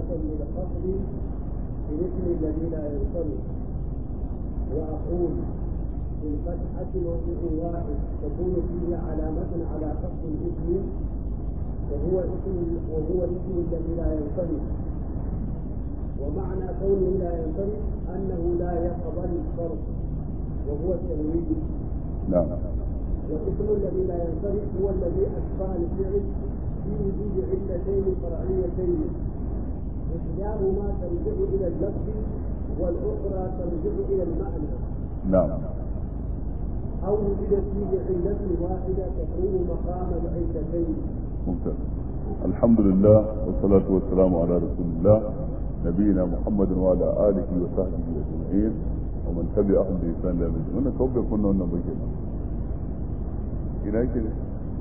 علامة للخفض في الاسم الذي لا ينصرف وأقول في الفتحة موضع واحد تكون فيه علامة على خفض الاسم وهو اسم وهو الاسم الذي لا ينصرف ومعنى كونه لا ينصرف أنه لا يقبل الصرف وهو التنوين نعم والاسم الذي لا ينصرف هو الذي أشبه الفعل في وجود علتين فرعيتين إحداهما ترجع إلى اللفظ والأخرى ترجع إلى المعنى نعم أو وجدت فيه علة واحدة تقوم مقام العلتين ممتاز الحمد لله والصلاة والسلام على رسول الله نبينا محمد وعلى آله وصحبه أجمعين ومن تبعهم بإحسان إلى يوم الدين wannan kawai bai kunna wannan bai kenan ina yake ne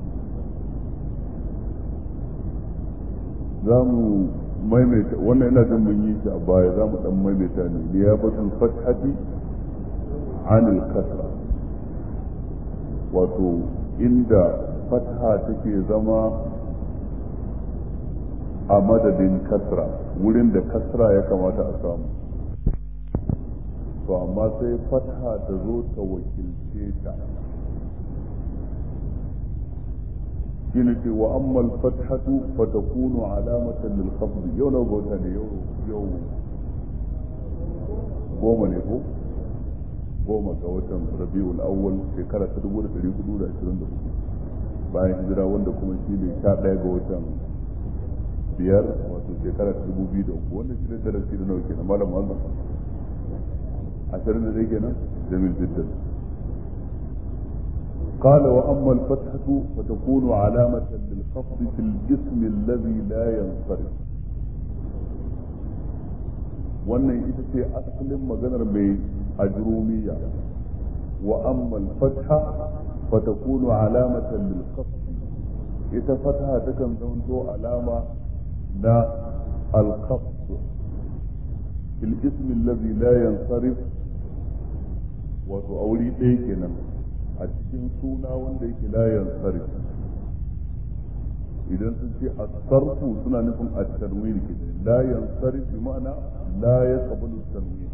za mu maimaita wannan ina jin mun yi shi a baya za mu dan maimaita ne liyafatul fathati anil kasra wato inda fatha take zama a madadin kasra wurin da kasra ya kamata a samu to amma sai fatha ta zo ta wakilce ta shine ce wa ammal fathatu fa takunu alamatan lil khafd yau na gota ne yau yau goma ne ko goma ga watan rabiul awwal shekara ta 1424 bayan hijira wanda kuma shi ne 11 ga watan biyar wato shekara ta 2003 wannan shi ne darasi da nawa kenan malam Allah ashirin da dai kenan jamil jiddan قال وأما الفتحة فتكون علامة للخفض في الجسم الذي لا ينصرف wannan ita ce asalin maganar mai ajrumiya wa amma al-fatha fa takunu alamatan lil khafd ita fatha takan zanto alama na al-khafd fil ism alladhi la yansarif wato auri ɗaya kenan a cikin suna wanda yake layan sarfi idan sun ce a sarfu suna nufin a tarwini ke layan sarfi ma'ana la ya kabalu tarwini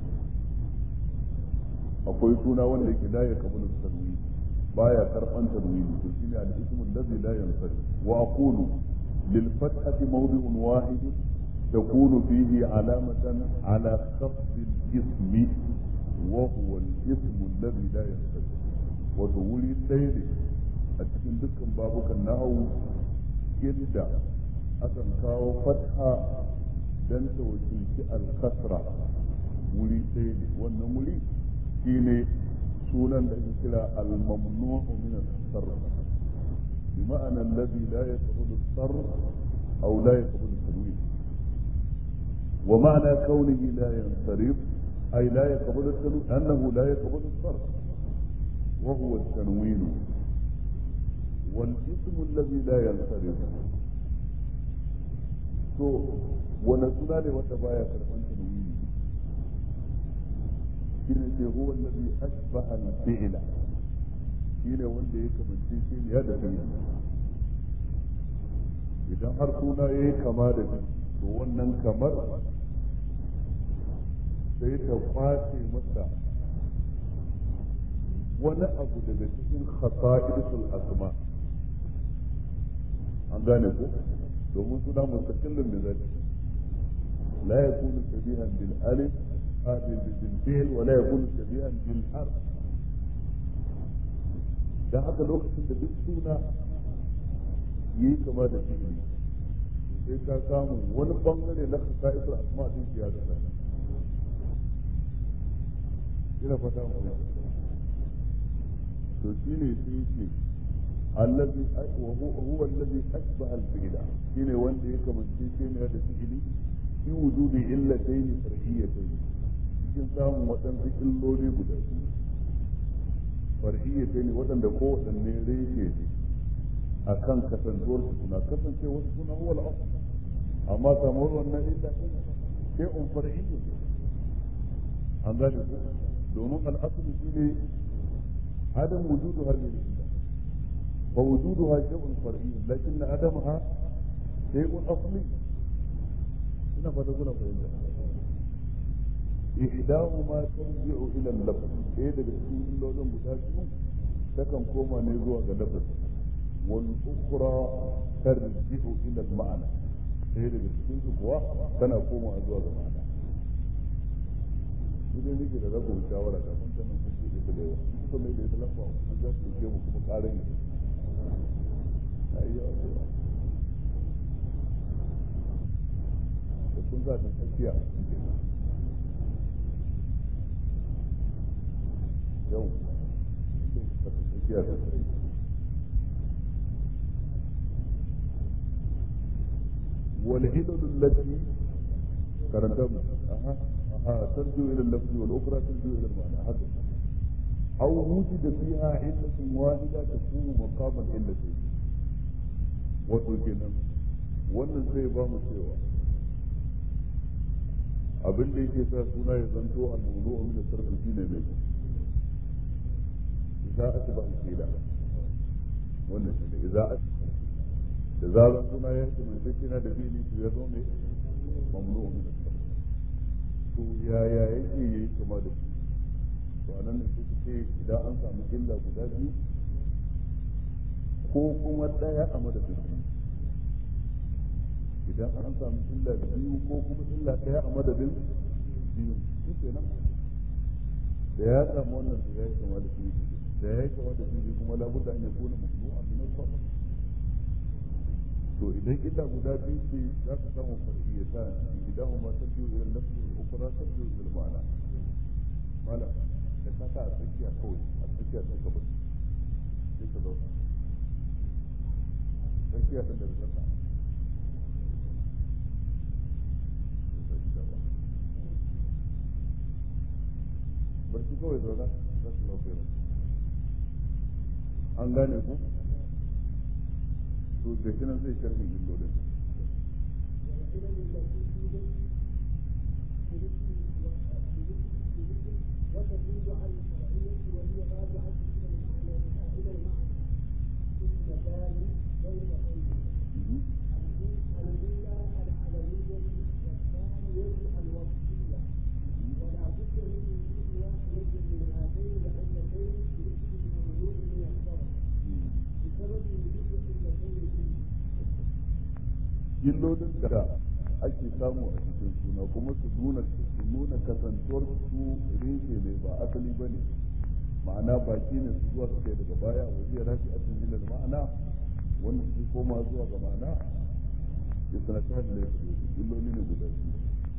akwai suna wanda yake la ya kabalu tarwini baya karban tarwini to shine al-ismu allazi la yansarif wa aqulu lil fathati mawdi'un wahid تكون فيه علامة على خفض الاسم وهو الاسم الذي لا ينصرف wato wuri ɗaya ne a cikin dukkan babukan nahawu inda akan kawo fatha don ta wakilci alkasra wuri ɗaya ne wannan wuri shine sunan da ake kira al-mamnu'u min as-sarf bi ma'ana alladhi la yaqbalu as-sarf aw la yaqbalu at-tanwin wa ma'ana kawnihi la yansarif ay la yaqbalu at-tanwin annahu la yaqbalu as-sarf وهو التنوين والاسم الذي لا ينصرف to wani suna ne wanda baya karban tanwini shine ce huwa allazi asbaha al-fi'la shine wanda ya kamance shi ne ya da fi'li idan har suna yayi kama da shi to wannan kamar sai ta kwace masa wani abu daga cikin khasa'isul asma an gane ko domin suna mustaqillun da zai la yakunu shabihan bil alif bil bil fi'l wa la yakunu shabihan bil harf dan haka lokacin da duk suna yi kama da fi'li sai ka samu wani bangare na khasa'isul asma din ya da ina fata mu to shine sai ce allazi wa huwa allazi ashbaha al-fi'la shine wanda ya kamance shi ne da fi'ili fi wujudi illatayn far'iyatayn cikin samun waɗansu illoli guda biyu far'iyatayn waɗanda ko waɗanne reshe ne akan kasantuwar su suna kasance wasu suna huwa al-asl amma samuwar wannan illa din sai un far'iyya an gane ko domin al-asl shine عدم وجود هذه العلة فوجودها شيء فرعي لكن عدمها شيء أصلي ina fata kuna fahimta ihdahuma tarji'u ila al-lafz ɗaya daga cikin illolin guda biyu takan koma ne zuwa ga lafz wal ukhra tarji'u ila al-ma'na ɗaya daga cikin su kuwa tana komawa zuwa ga ma'ana idan nake da zaku bi shawara da kun tanan kun bude ta da yawa kuka mai da ita lamba kun za su ke mu kuma ƙarin ne ayyo da kun za ta tsakiya yau ta tsakiya ta tsakiya والعلل التي كرنتم أها أها ترجو إلى اللفظ والأخرى ترجو إلى المعنى هذا أو وجد فيها علة واحدة تكون مقام العلتين وتوكينا wannan zai ba mu cewa abin da yake sa suna ya zanto al-mawdu'u min as-sarf shine mai idza atba al-qila wannan shine idza da zarar suna ya ce mai sai na da fili to ya zo mai mamnu min to yaya yake yayi kama da shi to anan ne sai ce idan an samu illa guda biyu ko kuma daya a madadin biyu idan an samu illa biyu ko kuma illa daya a madadin biyu shi kenan da ya samu wannan to ya yi kama da shi da ya yi kama da shi kuma labudda an yakuna mamnu'an min al-sarf to idan illa guda biyu ce za ka samu far'iyata idan ma tarjiu ila lafzi wal ukhra tarjiu ila ma'ana mala da ka ta a tsakiya kawai a tsakiya ta gaba sai ka zauna tsakiya ta daga kasa ba shi kawai zauna za su lafiya an gane ku to da shi nan zai sharhin illolin وتدل على الشرعية وهي راجعة إلى المعنى إلى المعنى اثنتان بينهن الأولى العلوية والثانية الوصفية ولا بد من وجود واحدة من هاتين العلتين باسم الممنوع من الصرف بسبب وجود علتين فيه illolin da ake samu a cikin suna kuma su nuna su nuna kasantuwar su reshe ne ba asali ba ne ma'ana baki ne su zuwa suke daga baya wa iya rafi asin ilal ma'ana wanda su koma zuwa ga ma'ana ya sanata da laifin illoli ne guda biyu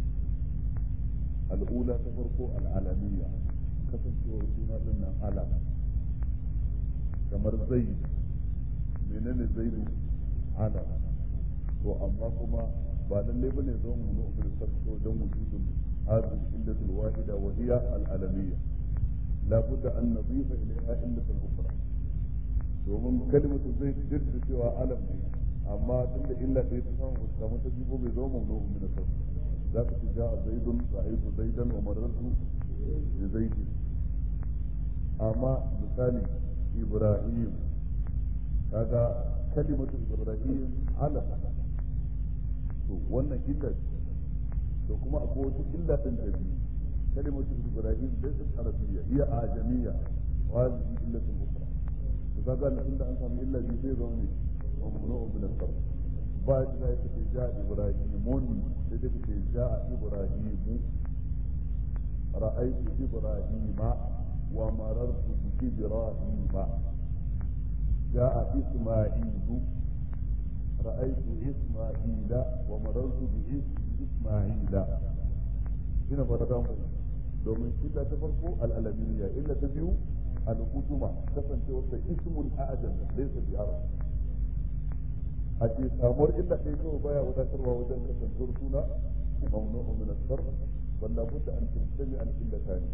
al'ula ta farko al'alamiya kasancewar suna din nan alam kamar zai menene zaidu alam to amma kuma ba lalle bane zo mu mu bil sarko don wujudun hadhihi illatul wahida wa hiya al alamiyya la budda an nadifa ilayha illatul ukhra domin kalimatu zai duk da cewa alam ne amma tun da illa ɗaya ta samu ta samu ta jibo bai zo mu mu min sarko za ka ci ja'a zaidun ra'aytu zaidan wa marartu bi zaidin amma misali ibrahim kaga kalimatu ibrahim alam to wannan illa to kuma akwai wata illa din ta biyu kalimatu ibrahim laysat arabiyya hiya ajamiyya wa hadhihi illatun ukhra to kaga nan inda an samu illa biyu sai zama ne mamnu'un min as-sarf ba da zai ce ja ibrahimun sai da ce ja ibrahimu ra'aytu ibrahima wa marartu bi ibrahima جاء إسماعيل رأيت إسماعيل ومررت بإسماعيل هنا فتدام domin illa ta farko al'alamiyya illa ta biyu al'uduma kasancewar da ismul a'jam laysa bi arab a ce samuwar illa ɗaya kawai baya wadatarwa wajen kasancewar suna mamnu'un min as-sarf wanda budda an tantami al illatani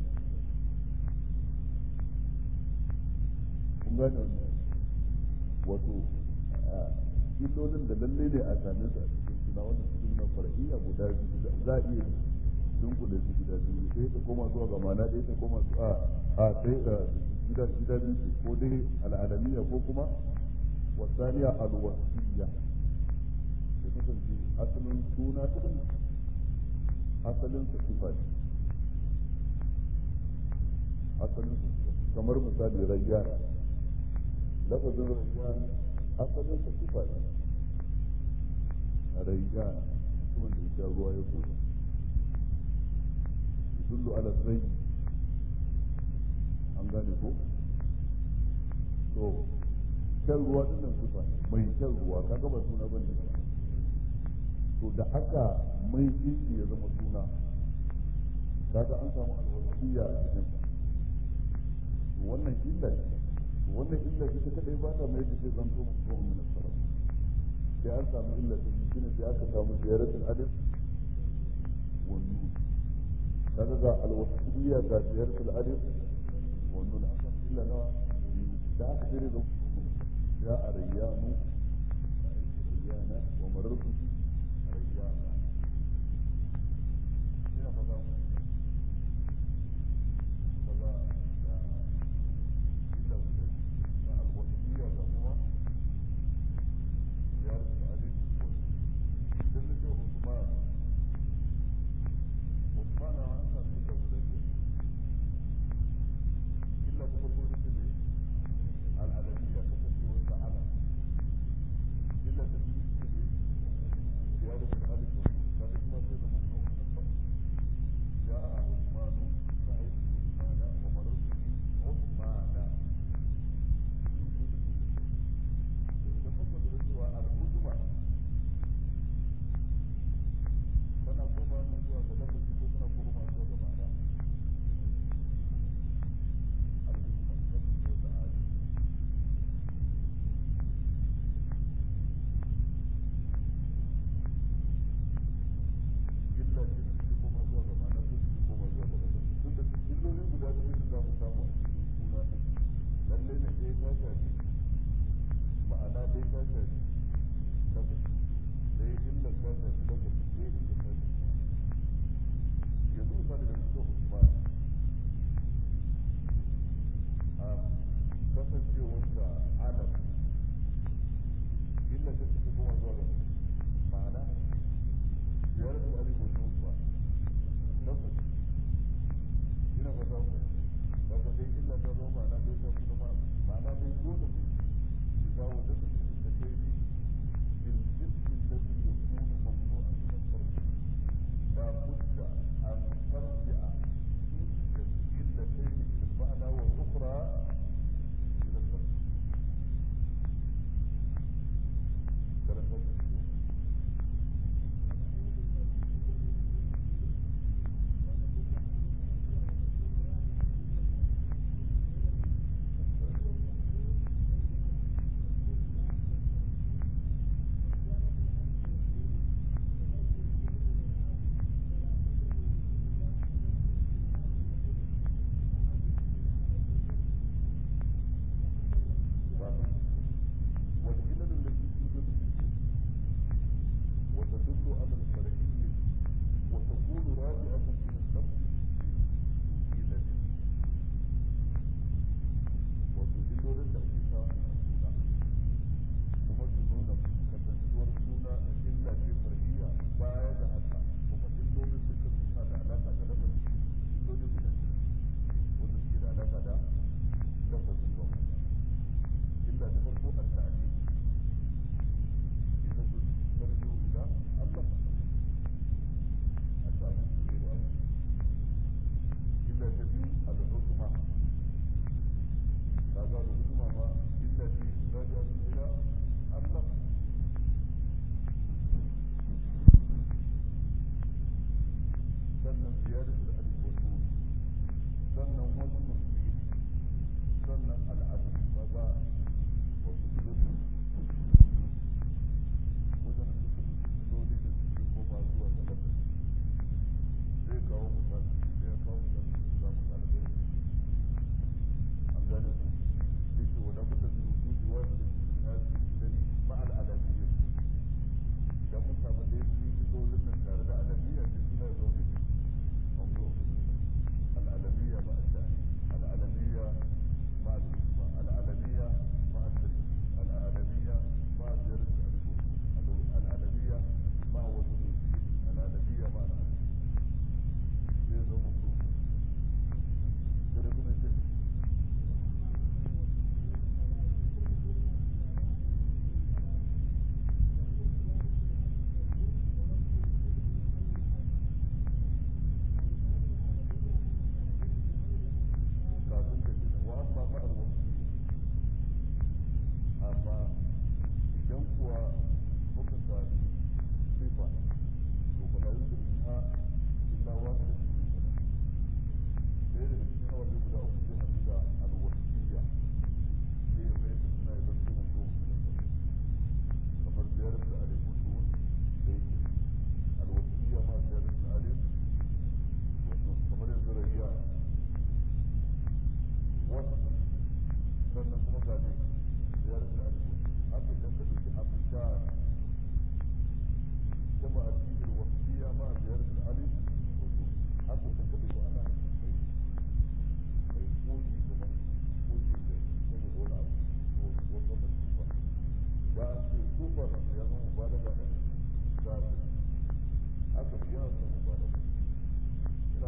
kun gane wannan wato illolin da lalle ne a same su a cikin suna wannan cikin na far'iyya guda biyu za a iya dunkule su gida biyu sai ta koma zuwa ga mana ɗaya ta koma su a a sai gida gida biyu ce ko dai al'alamiya ko kuma wasaniya alwasiyya ya kasance asalin suna ɗin asalin sa sifa ne asalin sa sifa kamar misali rayyan lafazin rayyan asalin sa sifa ne rayyan mutumin da ya sha ruwa ya koyi yadullu ala zai an gane ko to shan ruwa din nan sifa ne mai shan ruwa kaga ba suna bane ba to da aka mai shi ya zama suna kaga an samu alwasiyya a cikin sa wannan illa ce wannan illa ce ta kadai ba ta mai da sai zanto mutum min sarf sai an samu illa ta shine sai aka samu ziyaratul alif wa nun kaga ga alwasiyya ga ziyaratul alif wa nun an samu illa na biyu da aka sai da ya arayyanu rayyana wa marartu rayyana ina fata mu kaza da illa guda da alwasiyya ga kuma ziyaratul alif wa idan na ce Usman Usman na an samu illa guda biyu illa ta farko ita ne al'alamiyya kasancewar sa ala illa ta biyu ita ne ziyaratul alif wa kaga kuma sai zama kuma جاء عثمان رأيت عثمان ومررت بعثمان وجود إذا فقد رسوى العجمة kana koma ne zuwa ga lafazi ko kana koma zuwa ga ma'ana al-hikma kasu da ali illa ce su koma zuwa ga ma'ana ko su koma zuwa ga lafazi tun da illoli guda biyu da za mu samu a cikin suna ɗin lalle ne ɗaya ta shafi ma'ana ɗaya ta shafi lafazi ɗaya illa ta shafi lafazi ɗaya illa ta shafi yanzu misali da suka Usman a kasancewarsa alam illa ta ce koma zuwa ga ma'ana ziyarar da alif wani mutuwa lafazi ina fata ku daga dai illa ta zama ma'ana dai ta fi zama ma'ana dai dole ne ya zawo da da kai ne bil jismi alladhi yakunu mamnu'an min al-farq la budda an tarji'a illatayn ila al-ma'na wa al-ukhra ila al-farq karanta والعلل التي توجد في الجسم وتدل على الفرعية وتكون راجعة إلى النفس علل وتدل للتأكيد السنة kuma su nuna kasantuwar suna illa ce far'iyya baya da haka kuma illolin dukkan suna da alaka da lafazi illoli guda biyu wanda suke da alaka da lafazi ba إلا تفرق التعليم لتجد ترجو إلى الله التعليم غير أمر إلا تبي العظمى هذا العظمى ما إلا في راجعة إلى الله sannan ziyarar alif wa nun sannan wazn al-fi'l sannan al-adl kaga wasu iloli wajen dukkan iloli da suke koma zuwa ga lafi zai kawo misali zai kawo misali da za mu ɗalibai an gane ku zai ce wa lafi da rubu da wasu da su na su iloli ma al'alamiyya idan mun samu ɗaya su yi ilolin nan tare da alamiyya sai suna zo ne العالمية مع التأليف العالمية مع الحكمة العالمية مع التركيب العالمية مع زيادة الألف العالمية مع وزن الفيل العالمية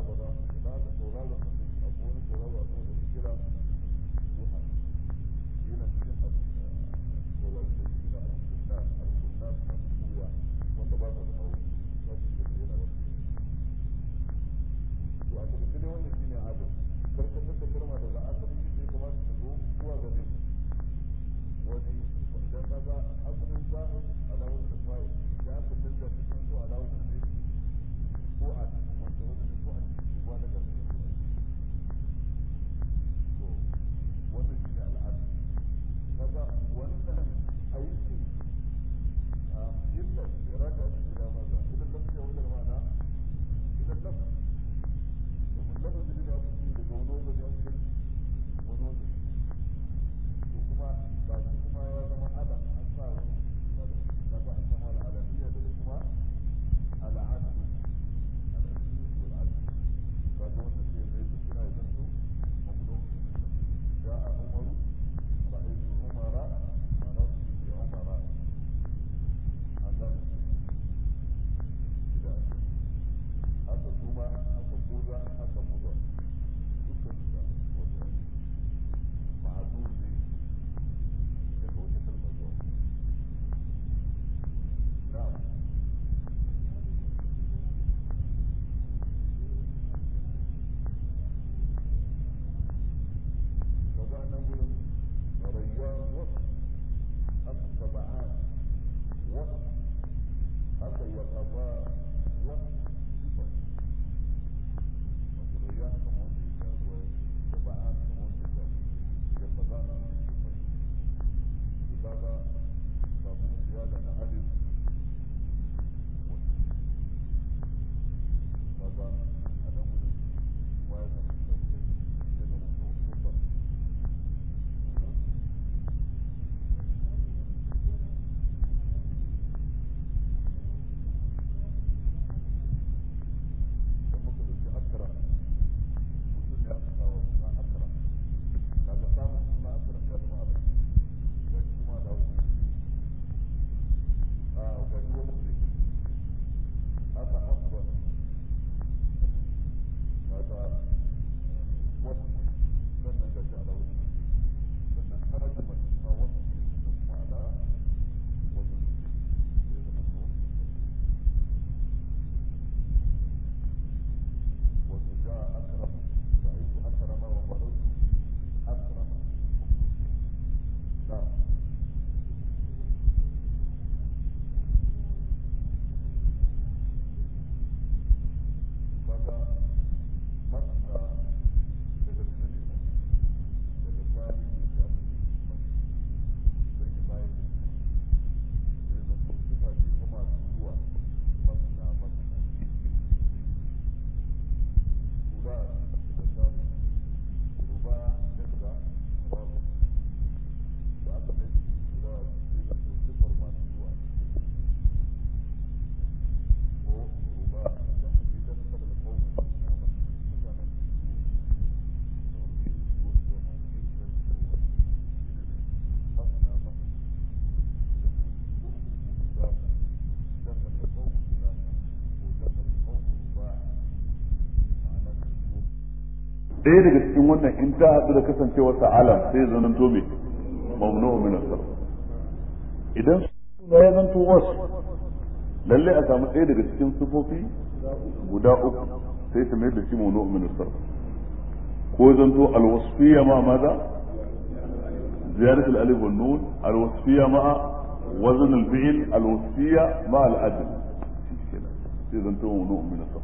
ba za za ka saurara sun da abu wani sauraro a kan da kira duha yana cikin sauraro da kira al-kunna al-kunna masu kuya wanda ba ta da hawo za su yi yana wani to a cikin dai wannan shine adam karkatar da kalma daga asalin yadda ya kamata ta zo zuwa ga ne wani dan kaga asalin zahir alawar da fa'i da aka canza ta kan zo alawar da ne ko a wanda wanda ne ko a cikin ba daga da to wannan shine al'ada kaga wannan aiki a illa ya raka a cikin dama za idan lafiya wajen ma'ana idan lafiya domin lafazin da aka ce daga wani wajen ya kai wani wajen to kuma ba shi kuma ya zama ala an sa wani kaga an samu al'alamiya da kuma al'adu al'adu wal adu kaga wannan sai mai da kira ya zanto mamnu ja a umaru ra'aytu umara marartu bi umara an gane da haka kuma haka kuza haka muda dukkan da wato ma'azur ne daga wata kalmar zuwa na'am kaga nan gurin rayyan wasu haka saba'an wasu haka yaqaba wasu sifar wato rayyan kamar wanda ya sha ruwa saba'an kamar wanda ya sha yaqaba na sifar kaga kafin ziyada na alif kaga a nan wurin kuma ya zama sauke ya zama sauke da muka dauki akara mutum ne aka kawo na akara kaga samun suna akara ya zama alif ga shi kuma da wani a ga shi wani ne haka afdal kaga wasu sannan ga shi ala wani sannan harajin mace ma wasu ne sannan kuma ala wani ne zama zuwa wasu ja akram ra'aytu akrama wa marartu akrama na'am kaga masna daga menene daga sani ne da aka ce masna zai yi bayan sai da ko sifa ce ta masu zuwa masna masna kula da sani ruba daga rabu da aka mai da shi kula sai da ko sifar masu zuwa ko ruba da ake dakar da kawai masna masna mutanen ɗaya daga cikin wannan in ta haɗu da kasancewar sa alam sai zan to me mamnu min as idan suna ya zanto wasu lalle a samu ɗaya daga cikin sufofi guda uku sai ta mai da shi mamnu min as ko zanto alwasfiya ma maza زيادة الألف والنون الوصفية مع وزن الفعل الوصفية مع العدل إذا أنتم نوع من الصف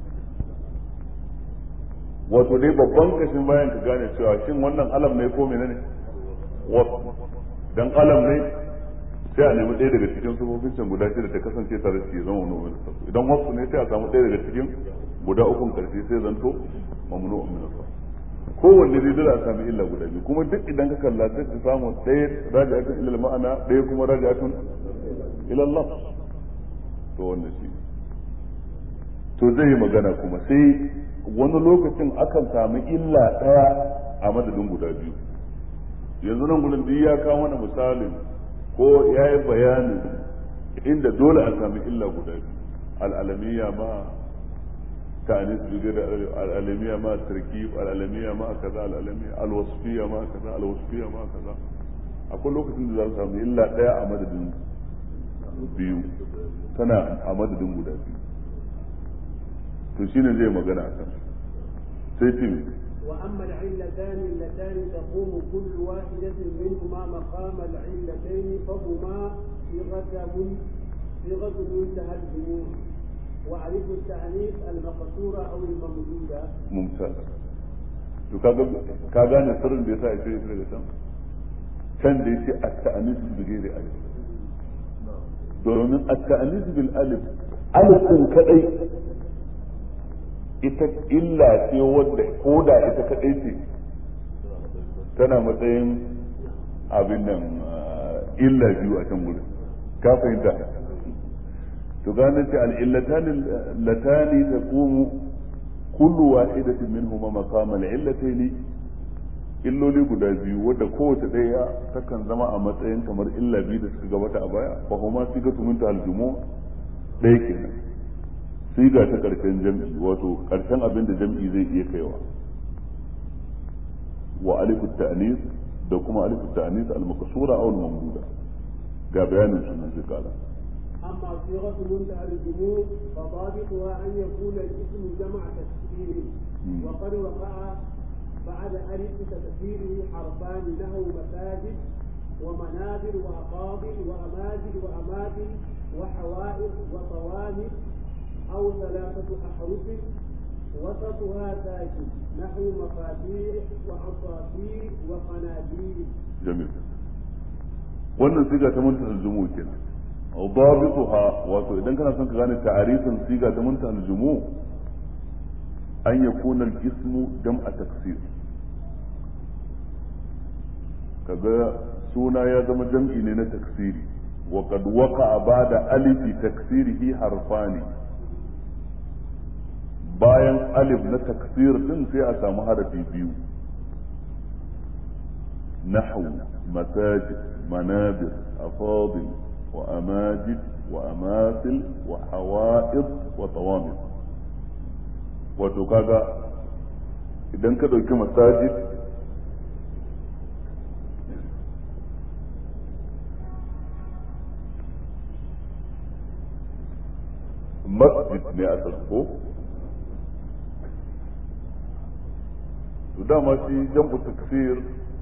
wato dai babban kashin bayan ka gane cewa shin wannan alam ne ko menene wasu dan alam ne sai a nemi ɗaya daga cikin sufofin can guda shida ta kasance tare da shi zama wani min safu idan wasu ne sai a samu ɗaya daga cikin guda ukun karshe sai zanto mamnu min safu kowanne dai dole a sami illa guda biyu kuma duk idan ka kalla sai ka samu ɗaya raji'atun ila ma'ana ɗaya kuma raji'atun ila Allah to wannan shi to zai yi magana kuma sai wani lokacin akan sami illa ɗaya a madadin guda biyu yanzu nan gudun duk ya kawo mana misalin ko ya yi bayanin inda dole a sami illa guda biyu al'alamiya ma تأنيث بغير الألمية مع التركيب الألمية مع كذا الألمية الوصفية مع كذا الوصفية مع كذا أقول لك إن ذلك سامي إلا لا أمد biyu tana a madadin guda biyu to shine zai magana a kan sai ce وأما العلتان اللتان تقوم كل واحدة منهما مقام العلتين فهما صيغة من صيغة منتهى الجموع وألف التأنيث المقصورة أو الممدودة ممتاز to kaga ka gane sirrin da yasa ya shirya daga can can da yace at-ta'anis bi ghairi alif domin at-ta'anis bil alif alif din kadai ita illa ce wadda ko da ita kadai ce tana matsayin abin nan illa biyu a can gurin ka fahimta to gane ce al'illatani latani taqumu kullu wahidatin minhuma maqama al'illataini illoli guda biyu wadda kowace ɗaya takan zama a matsayin kamar illa biyu da suka gabata a baya fa huma sigatu min al-jumu ɗaya kenan siga ta karshen jam'i wato karshen abin da jam'i zai iya kaiwa wa alifu ta'nis da kuma alifu ta'nis al-maqsura aw al-mamduda ga bayanin sunan zai kala أما صيغة منتهى الجموع فضابطها أن يكون الاسم جمع تكسير وقد وقع بعد ألف تكسيره حرفان له مساجد ومنابر وأقاضي وأماجد وأماكن وحوائط وصوامت أو ثلاثة أحرف وسطها ساكن نحو مفاتيح وعصافير وقناديل جميل wannan siga ta muntaha al-jumu kenan ضابطها wato idan kana son ka gane ta'arifin siga ta muntaha al-jumu an yakuna al-ismu jam'a taksir kaga suna ya zama jam'i ne na taksiri wa qad waqa'a ba'da alifi taksirihi harfani bayan alif na taksir din sai a samu harafi biyu نحو مساجد منابر أفاضل وأماجد وأماثل وحوائط وطوامر وتكاغا idan ka ɗauki masajid masjid ne a tsarko to dama shi jam'u taksir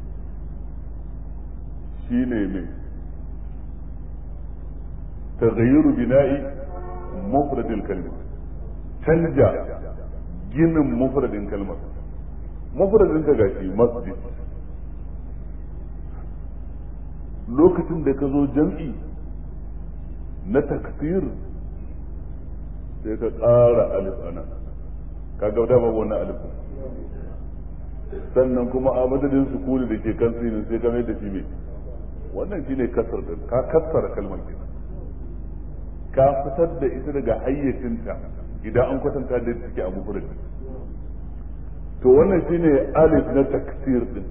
shi ne mai تغيير بناء مفرد الكلمة canja ginin mufradin kalmar mufradin ka gashi masjid lokacin da ka zo jam'i na taksir sai ka ƙara alif ana ka ga da babu wannan alif sannan kuma a madadin sukuni da ke kan sinin sai ka mai da shi mai wannan shine kasar din ka kassara kalmar kenan ka fitar da ita daga hayyacinta idan an kwatanta da take a mufrad to wannan shine alif na taksir din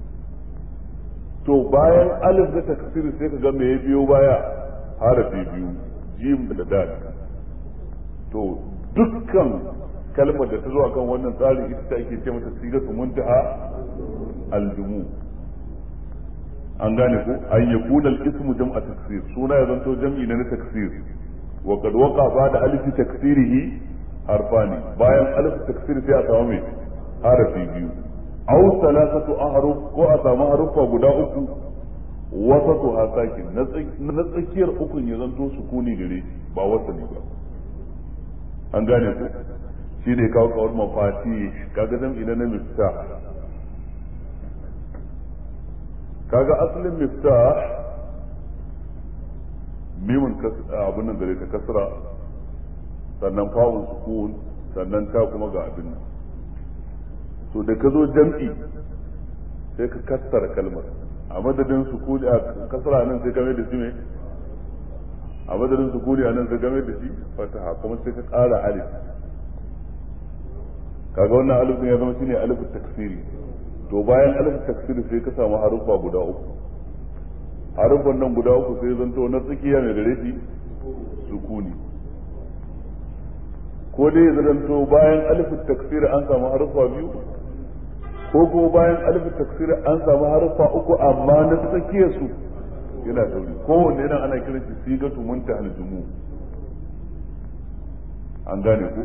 to bayan alif na taksir sai ka ga me ya biyo baya harafi biyu jim da dal to dukkan kalmar da ta zo akan wannan tsarin ita ta ake ce mata sigatu muntaha aljumu an gane ko an yakuna al-ismu jam'a taksir suna ya zanto jam'i na taksir وقد وقع بعد ألف تكسيره حرفان باين ألف تكسير في أسامي حرف بيو أو ثلاثة أحرف كو أسامي حرف وقدا أكو وسطها ساكن نتسكير أكو يزنتو سكوني gare ba wasani ba an gane ku shi ne kawo kawar mafati kaga zan ina na miftah kaga asalin miftah mimun abin nan gare ta kasra sannan fa'un sukun sannan ta kuma ga abin nan to da ka zo jam'i sai ka kassara kalmar a madadin sukuni a kasra nan sai game da shi ne a madadin sukuni a nan sai game da shi fataha kuma sai ka ƙara alif kaga wannan alif ya zama shine alif taksiri to bayan alif taksiri sai ka samu harufa guda uku harufan nan guda uku sai zanto na tsakiya mai gare shi sukuni ko dai ya zanto bayan alifin taksir an samu harfa biyu ko ko bayan alifin taksir an samu harfa uku amma na tsakiyar su yana dauri kowanne yana ana kiran shi sigatu muntahal jumu an gane ku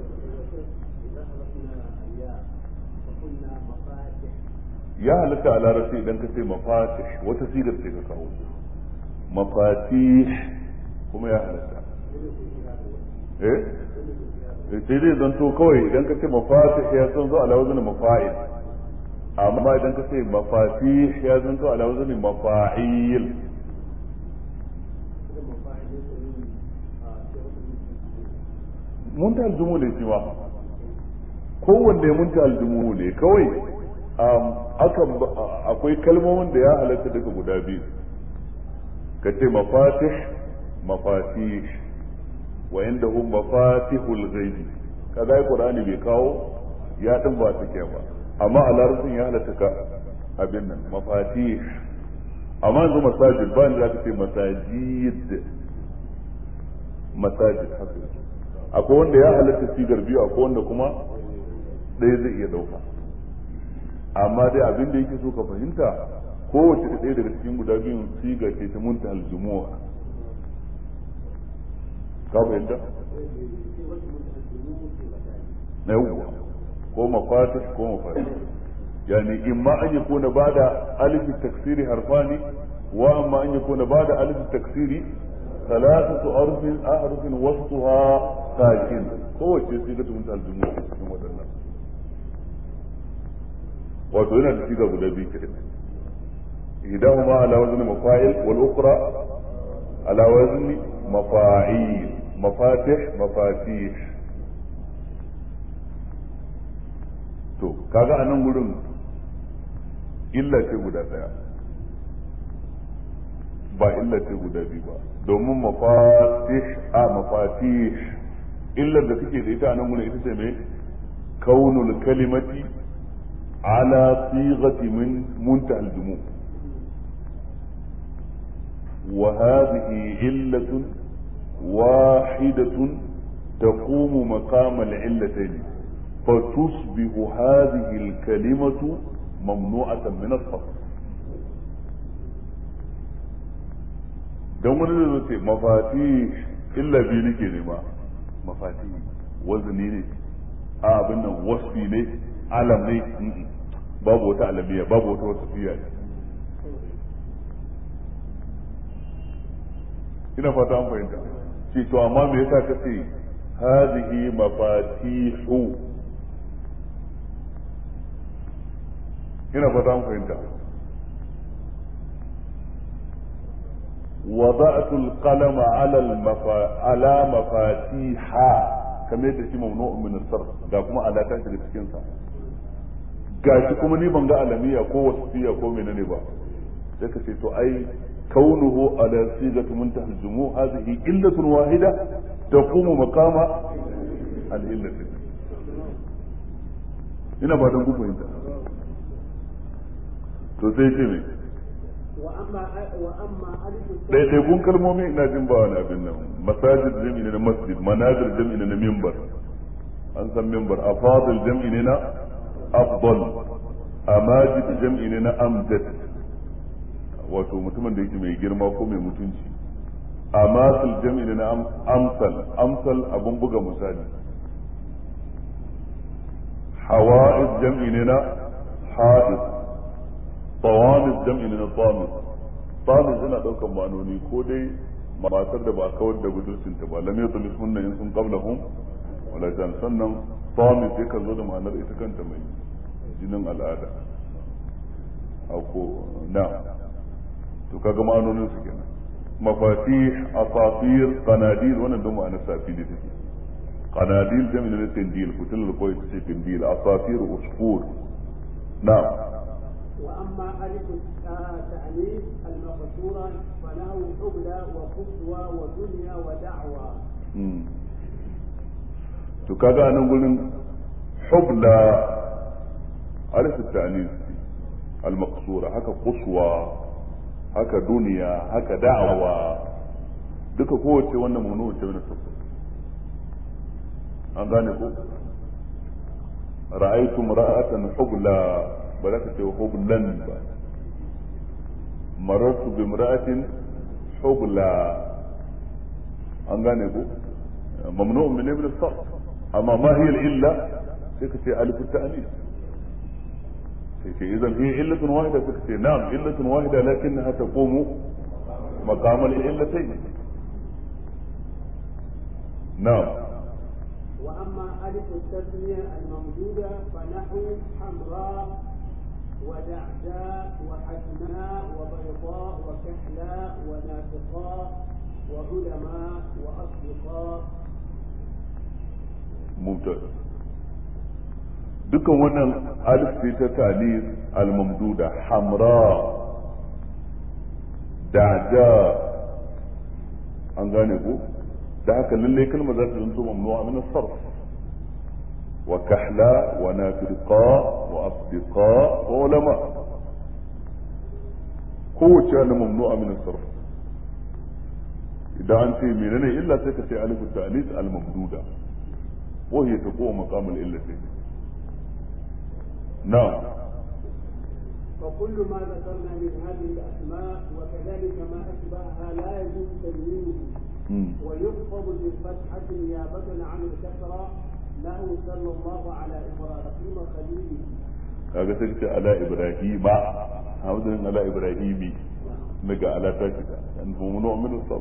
ya halatta a larabci idan ka ce mafatih wata sigar ce ka kawo mafatih kuma ya halatta eh sai dai zanto kawai idan ka ce mafatih ya san zo ala wazin mafa'il amma idan ka ce mafatih ya zanto ala wazin mafa'il munta aljumu ne shi ma kowanne munta aljumu ne kawai akan akwai kalmomin da ya halatta daga guda biyu ka ce mafatih mafatih wa inda hum mafatihul ghaibi kaga ai qur'ani bai kawo ya din ba take ba amma a larabcin ya halatta ka abin nan mafatih amma yanzu masajid ba ni za ka ce masajid masajid haka akwai wanda ya halatta sigar biyu akwai wanda kuma ɗaya zai iya ɗauka amma dai abin da yake so ka fahimta kowace ɗaya daga cikin guda biyun siga ce ta munta aljumu'a ka fahimta na yawwa ko mafatih ko mafatih yani imma an yakuna bada alif taksiri harfani wa amma an yakuna bada alif taksiri ثلاثة أرض أحرف وسطها ساكن هو شيء صيغة منتهى الجموع cikin waɗannan wato yana da siga guda biyu kiran ihdahuma ala wazni mafa'il wal ukhra ala wazni mafa'il mafatih mafatih to kaga a nan gurin illa ce guda daya ba illa ce guda biyu ba domin mafatih a mafatih illar da kake da ita a nan gurin ita ce mai kaunul kalimati ala sighati min muntaha al-jumu wa hadhihi illatun wahidatun تقوم مقام العلتين فتصبح هذه الكلمة ممنوعة من الصرف don wani zai ce mafati illa biyu nake nema mafati wazini ne a abin nan wasfi ne alam ne babu wata alamiya babu wata wasafiya ne ina fata an fahimta ce to amma me yasa ka ce hadhihi mafatihu ina fata an fahimta وضعت القلم على المفا... على مفاتيح kamar yadda shi mamnu min sarf ga kuma alaka shi da cikin sa gashi kuma ni ban ga alamiya ko wasfiya ko menene ba sai ka ce to ai kaunuhu ala sigati muntaha al-jumu hadhihi illatun wahida taqumu maqama al-illati ina ba don ku fahimta to sai ce me ɗaiɗaikun kalmomi ina jin ba wani abin nan masajid jam'i ne na masjid manazir jam'i ne na mimbar an san mimbar afadil jam'i ne na afdal amajid jam'i ne na amjad wato mutumin da yake mai girma ko mai mutunci amasil jam'i ne na amsal amsal abun buga misali hawa'iz jam'i ne na ha'id tawamis jam'i na tamis tamis yana daukan ma'anoni ko dai matar da ba kawar da budurcinta ba lam yatmis hunna in sun qablahum wala jan sannan tamis yakan zo da ma'anar ita kanta mai jinin al'ada ako na to kaga ma'anonin su kenan mafatih asafir qanadil wannan don ma'anar safi ne take qanadil jam'i na tindil kutul ko ita ce tindil asafir usfur na'am واما الف التانيث المقصوره فله حبلى وقصوى ودنيا ودعوى to kaga a nan gurin hubla alif ta'anis al-maqsura haka quswa haka duniya haka da'awa duka kowace wannan mamnu ce wani sabbi an gane ko ra'aytu ra'atan hubla ba za ka ce hublan ba marartu bi imra'atin hubla an gane ko mamnu'un min ibn as amma ma hiya al-illa sai ka ce alif at-ta'nis sai ce idan hiya illatun wahida sai ka ce na'am illatun wahida lakinnaha taqumu maqam al-illatayn na'am وأما ألف التثنية الممدودة فنحو حمراء ودعداء وحسناء وبيضاء وكحلاء ونافقاء وعلماء وأصدقاء ممتاز dukkan wannan alif ce ta talis al-mamduda hamra da'da an gane ko da haka lalle kalmar za ta zanto mamnu'a min as-sarf wa kahla wa nafirqa wa asdiqa wa ulama kowace ana mamnu'a min as-sarf idan an ce menene illa sai ka ce alif ta'lis al-mamduda wa hiya taqum maqam al-illatayn نعم فكل ما ذكرنا من هذه الأسماء وكذلك ما أشبهها لا يجوز تنوينه ويخفض بالفتحة نيابة عن الكسرة له صلى الله على إبراهيم خليله kaga sai ce ala ibrahima hamdin ala ibrahimi naga ala ta shiga an mumunu min as-sab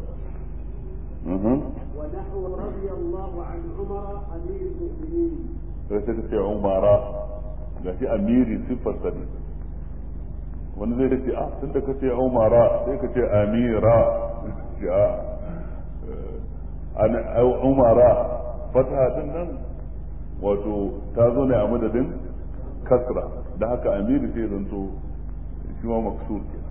ونحو رضي الله عن عمر أمير المؤمنين sai sai ce umara ga shi amiri siffarsa ne wani zai dace a tun da ka ce umara sai ka ce amira a umara fata din nan wato ta zo ne a madadin kasra da haka amiri sai zanto shi ma maksur ke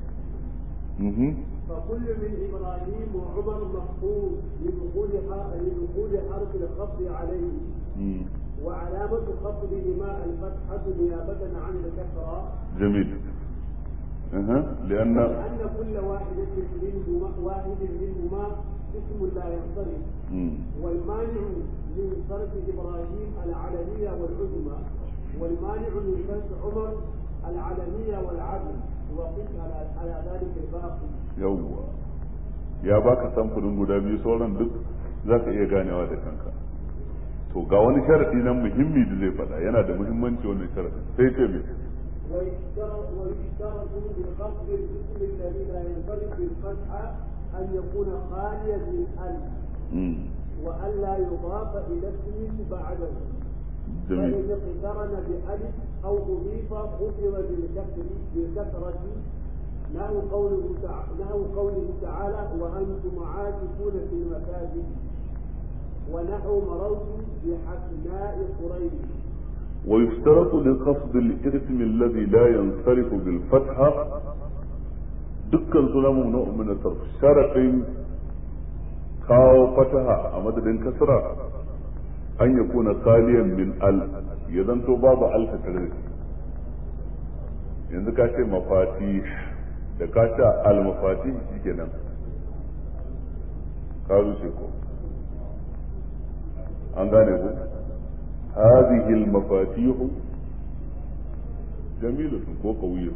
فكل من ابراهيم وعمر محفوظ لدخول لدخول حرف الخفض عليه وعلامة خفضهما الفتحة نيابة عن الكسرة جميل أه. لأن لأن كل واحدة منهما واحد منهما اسم لا ينصرف والمانع من صرف إبراهيم العلنية والعظمى والمانع من صرف عمر العلنية والعدل وقف على على ذلك الباقي yawwa ya baka samfurin guda biyu sauran duk za ka iya ganewa da kanka to ga wani sharadi nan muhimmi da zai faɗa yana da muhimmanci wannan sharadi sai ce me ويشترط ويشترط بخفض الاسم الذي لا ينفرد بالفتحة أن يكون خاليا من ألف وألا يضاف إلى اسم بعده جميل فإن اقترن بألف أو أضيف خفض بالكسر بالكسرة له قوله تعالى له قوله تعالى وأنتم عاكفون في المساجد ونحو مررت بحسناء قريش ويشترط لخفض الاسم الذي لا ينصرف بالفتحة dukkan suna mumnu min sarf sharadin kawo fataha a madadin kasra an ya kuna khaliyan min al ya zanto babu al tare yanzu ka ce mafati da ka ce al mafati shikenan ka rushe ko an gane ku هذه المفاتيح جميلة وقوية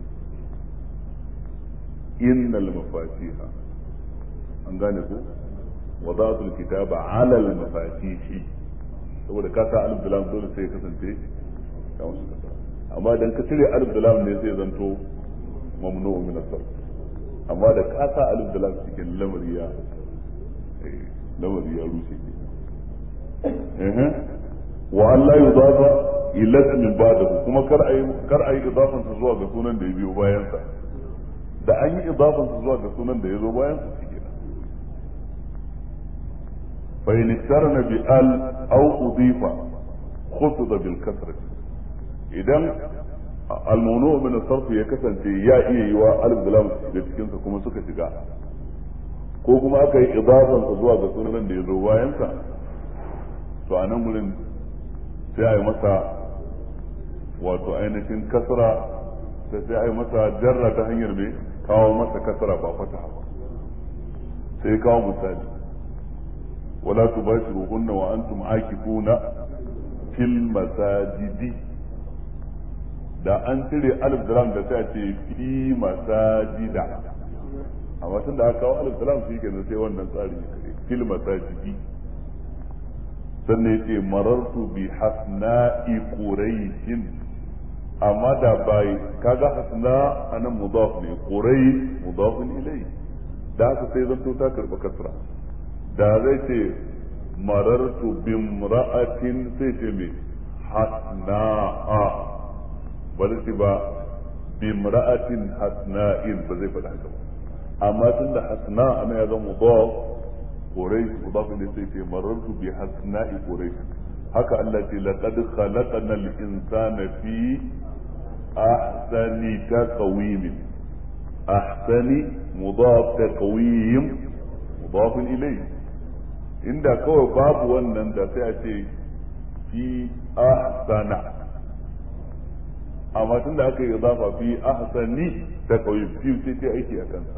إن المفاتيح أنغانيكو وضعت الكتاب على المفاتيح saboda ka sa alif da lam dole sai ya kasance ya wasu kasa amma idan ka cire alif da lam ne sai zanto mamnu min asar amma da ka sa alif da lam cikin lamari ya lamari ya rushe ke wa an la yudafa ila ismin ba'dahu kuma kar ayi kar ayi idafan sa zuwa ga sunan da ya biyo bayan sa da an yi idafan sa zuwa ga sunan da ya zo bayan sa shike fa in istarna bi al aw udifa khufida bil kasra idan al mawnu min sarf ya kasance ya iya yiwa alif da lam da cikin sa kuma suka shiga ko kuma aka yi idafan sa zuwa ga sunan da ya zo bayan sa to a nan gurin sai a yi masa wato ainihin kasra sai sai a yi masa jarra ta hanyar mai kawo masa kasra ba fata ba sai kawo misali wala tubashiruhunna wa antum akifuna fil masajidi da an cire alif da lam da sai a ce fi masajida amma tun da aka kawo alif da lam shi kenan sai wannan tsari ne kare fil masajidi sannan yace marartu bi hasna'i quraishin amma da bai kaga hasna anan mudaf ne quraish mudafun ilai da haka sai zanto ta karba kasra da zai ce marartu bimra'atin sai ce me hasna'a ba zai ce ba bimra'atin hasna'in ba zai faɗa haka ba amma tun da hasna ana ya zama mudaf quraish mudaf ne sai ce marartu bi hasna'i quraish haka Allah ce laqad khalaqna al-insana fi ahsani taqwim ahsani mudaf taqwim mudaf ilayhi inda kawai babu wannan da sai a ce fi ahsana amma tun da aka yi idafa fi ahsani ta kawai fi sai ce aiki a kansa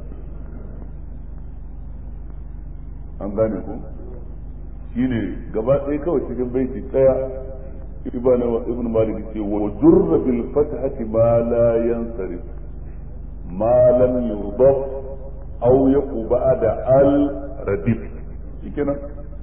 an gane ku shine gaba ɗaya kawai cikin baiti ɗaya ibn ibn malik ce wa jurra bil fathati ma la yansarif ma lam yudaf aw yaqu ba'da al radif shikenan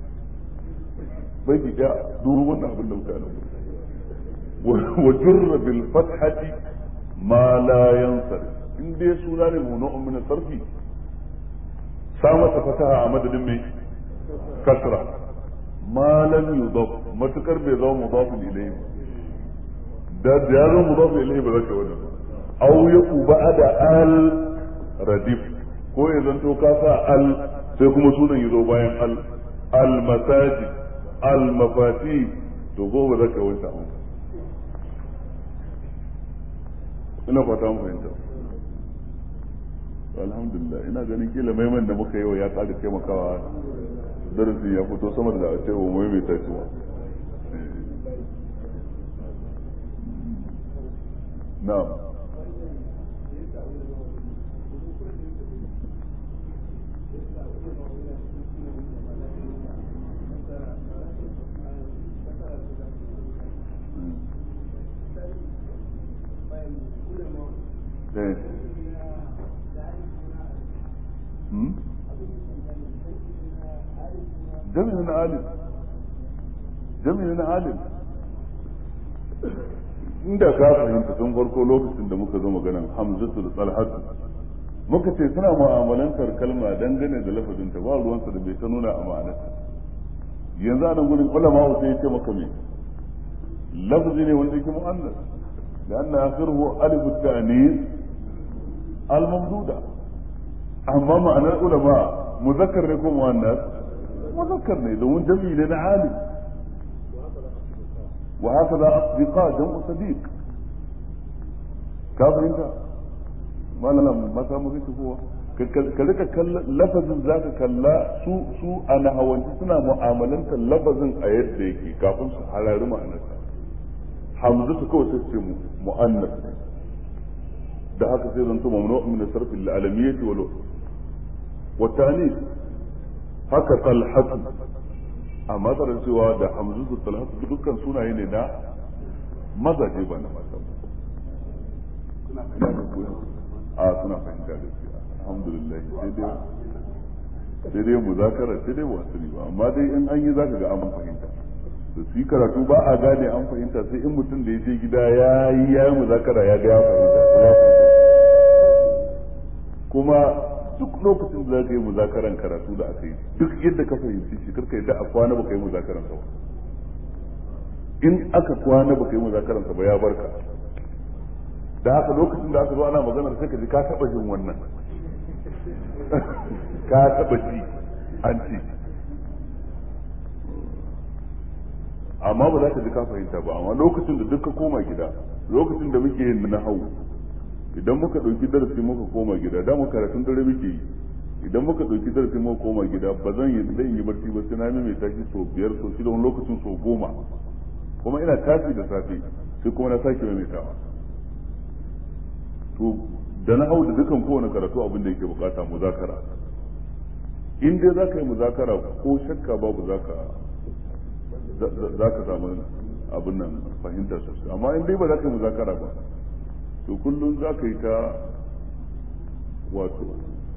baiti ɗaya duru wannan abin da muka yi wa jurra bil fathati ma la yansarif in dai suna ne munu'un min sarfi sa masa fataha a madadin mai kasra ma lam yudaf matukar bai zama mudafin ilayhi da da ya zama mudafin ilayhi ba zaka wani aw yaku ba'da al radif ko ya zanto ka sa al sai kuma sunan ya zo bayan al al masajid al mafati to gobe zaka wani abu ina fata mu fahimta alhamdulillah ina ganin kila maiman da muka yi wa ya ƙara taimakawa darasin ya fito sama da a ce wa mai mai tashi ba na'am Eh. jami'in na alim jami'in na alim inda ka fahimta tun farko lokacin da muka zo maganan hamzatu da talhatu muka ce suna mu'amalantar kalma dangane da lafazinta ba ruwansa da bai ta nuna a ma'anarta yanzu a nan gurin ulama sai ya ce maka me lafazi ne wanda yake mu'annas لأن آخره ألف التأنيث الممدودة أما معنى العلماء مذكر يكون مؤنث مذكر ne domin jami'i ne na alim wa haka da asdiqa jam'u sadiq ka fahimta malalam mata mu kake kowa ka rika kalla lafazin zaka kalla su su a nahawanci suna mu'amalantar lafazin a yadda yake kafin su harari ma'anarsa hamzatu kawai sai ce mu'annas da haka sai zanto mamnu min sarf al-alamiyyah wal wa ta'nis haka talhatu amma tare cewa da hamzatu talhatu dukkan sunaye ne na mazaje ba na mata a suna fahimta da shi alhamdulillah sai dai sai dai muzakara sai dai wasu ba amma dai in an yi zaka ga an fahimta da su yi karatu ba a gane an fahimta sai in mutum da ya je gida ya yi ya yi muzakara ya ga ya fahimta kuma duk lokacin da za ka yi muzakaran karatu da aka yi duk yadda ka fahimci shi karka yadda a kwana baka yi muzakaran sa ba in aka kwana baka yi muzakaran sa ba ya barka da haka lokacin da aka zo ana maganar sai ka ji ka taba jin wannan ka taba ji an ce amma ba za ka ji ka fahimta ba amma lokacin da duk ka koma gida lokacin da muke yin na hau idan muka ɗauki darasi muka koma gida da mu karatun dare muke yi idan muka ɗauki darasi muka koma gida ba zan yi zan yi barci ba sai na mai tashi sau biyar sau shida wani lokacin sau goma kuma ina tashi da safe sai kuma na sake maimaitawa to da na hau da dukan kowane karatu abin da yake bukata muzakara in dai za ka yi muzakara ko shakka babu za ka za ka samu abin nan fahimta sosai amma in dai ba za ka yi muzakara ba to kullum za ka yi ta wato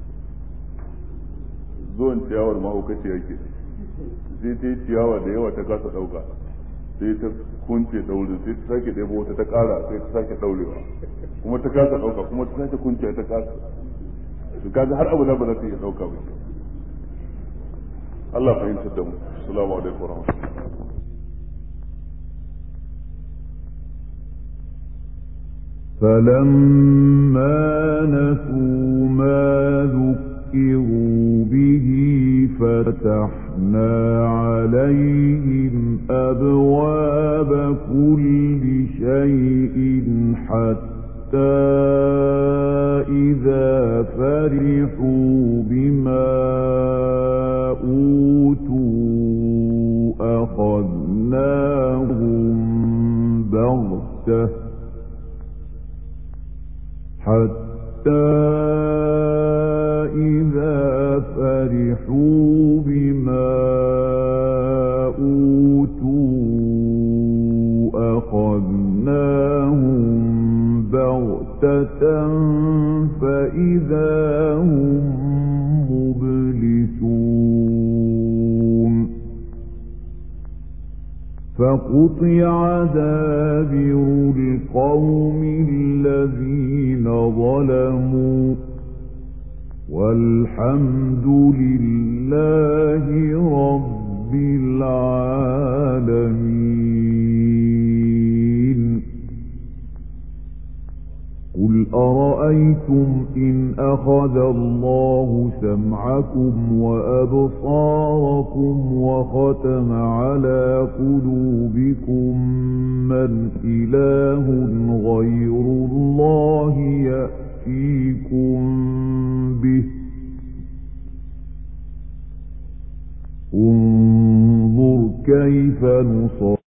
zuwan ciyawar mahaukaci yake sai ta yi ciyawa da yawa ta kasa ɗauka sai ta kunce daurin sai ta sake ɗebo wata ta ƙara sai ta sake ɗaurewa kuma ta kasa ɗauka kuma ta sake kunce ta kasa to kaga har abu da ba za ta iya ɗauka ba Allah fahimtar da mu assalamu alaikum warahmatullahi فلما نسوا ما ذكروا به فتحنا عليهم أبواب كل شيء حتى إذا فرحوا بما أوتوا أخذناهم بغتة حتى إذا فرحوا بما أوتوا أخذناهم بغتة فإذا هم مبلسون فقطع دابر القوم الذين ظلموا والحمد لله رب العالمين قل أرأيتم إن أخذ الله سمعكم وأبصاركم وختم على قلوبكم من إله غير الله يأتيكم به انظر كيف نصر